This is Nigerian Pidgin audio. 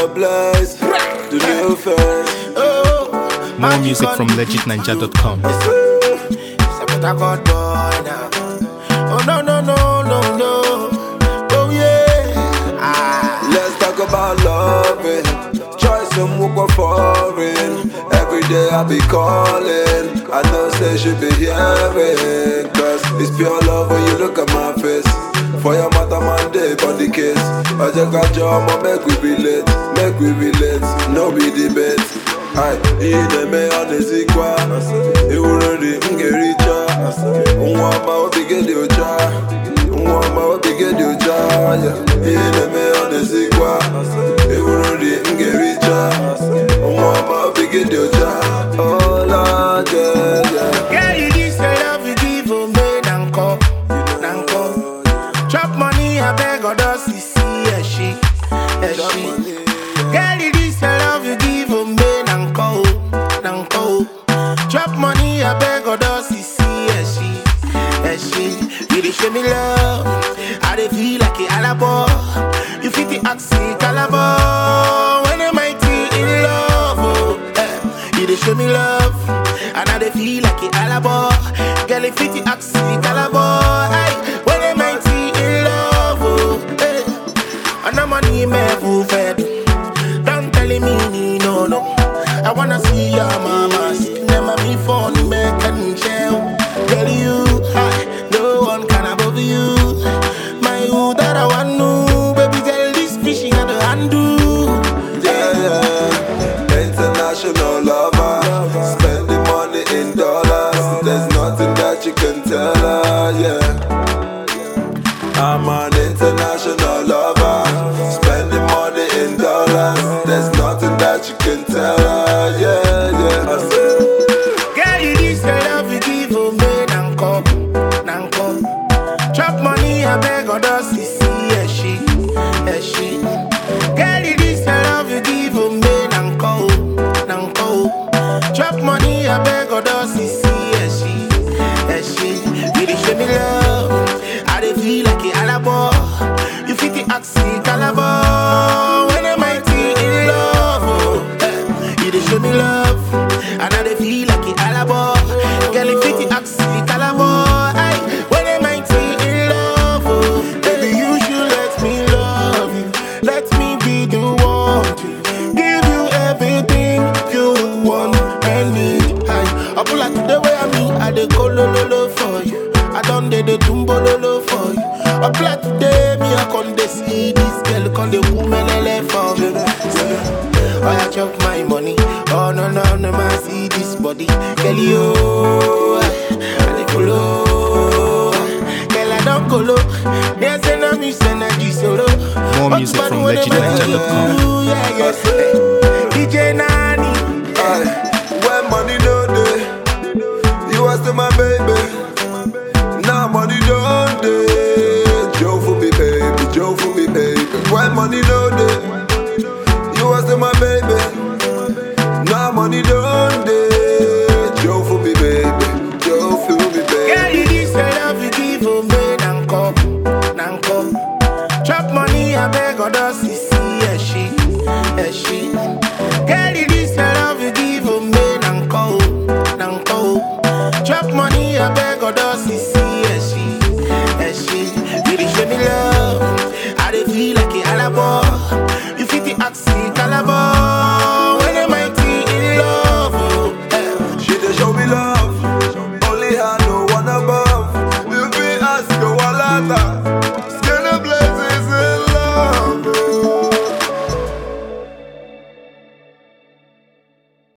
blessed. The new face. Oh, More magic music on from the legitninja.com. It's a but I got boy now. Oh no no no no no. Oh yeah. Ah. Let's talk about loving. Choice and walk foreign. Every day I be calling. I know say she be hearing. Cause it's pure love when you look at my face. For your mother man day on the case. I just got your mom, make we relate. Make we relate. No be debate. Aye, ine me anezikwa Iwurori ngericha Nwa ma obigedi ocha Nwa ma obigedi ocha yeah. Ine me anezikwa Iwurori ngericha Nwa ma obigedi ocha Oh Lord, yeah, yeah Girl, you this your love you give for me nanko, nanko. Chop money, I beg or does he see a she, a she. Girl, you this your love you give for me nanko, nanko. Chop money, I beg or does he see a she, a she. You dey show me love, I dey feel like a alabo. You fit the oxy calabo when am I in love? Oh, eh. You dey show me love, and I dey feel like a alabo. Girl, if it oxy calabo, ay, when am I in love? Oh, eh. And I'm on email fed. Don't tell me no no. I wanna see your mama. Never me phone make and share. Girl, you, I, no one can above you. My who that I want to, baby, tell this fishing and the handle. Yeah, yeah. International lover. Spending money in dollars. There's nothing that you can tell her, yeah. I'm an international lover. Spending money in dollars. There's nothing that you can tell her, yeah, yeah. I said, Girl, you this your love you give for me nanko, nanko. Chop money, I beg or does he see a she, a she. Girl, you this your love you give for me nanko, nanko. Chop money, I beg or does he see a she, a she. You dey show me love, I dey feel like a alabo. You fit the oxy calabo. When am I in love? Oh, eh. You dey show me love, and I dey feel like a alabo. Girl, if it oxy calabo, ay, when am I in love? Oh, baby, you should let me love you. Let me be the one to give you everything you want and need. Ay, I pull out to the way I mean, I dey go lo lo lo for you. I done dey the tumbo lo lo for you. I play today, me I con dey see this girl con dey kumelele for me. Oh, I chop my money. Oh no no no, man see this body, girl you. I dey follow. Girl I don't go low. They say no me send a G solo. More But music man, from when they legitninja.com. do, Yeah yeah. DJ Nani. aye. When money no day, you are still my baby. Now money don't day. Joe for me, baby. Joe for me, baby. When money no day, you are still my baby. Now money don't day. Joe for me, baby. Joe for me, Girl, baby. you this your love you give for me, nanko, nanko. Chop money, I beg or does he see a she, a she. Girl, you this your love you give for me, nanko, nanko. Chop money, I beg or does he see a she, a she. You dey show me love, I dey feel like a alabo. You fit the oxy calabo.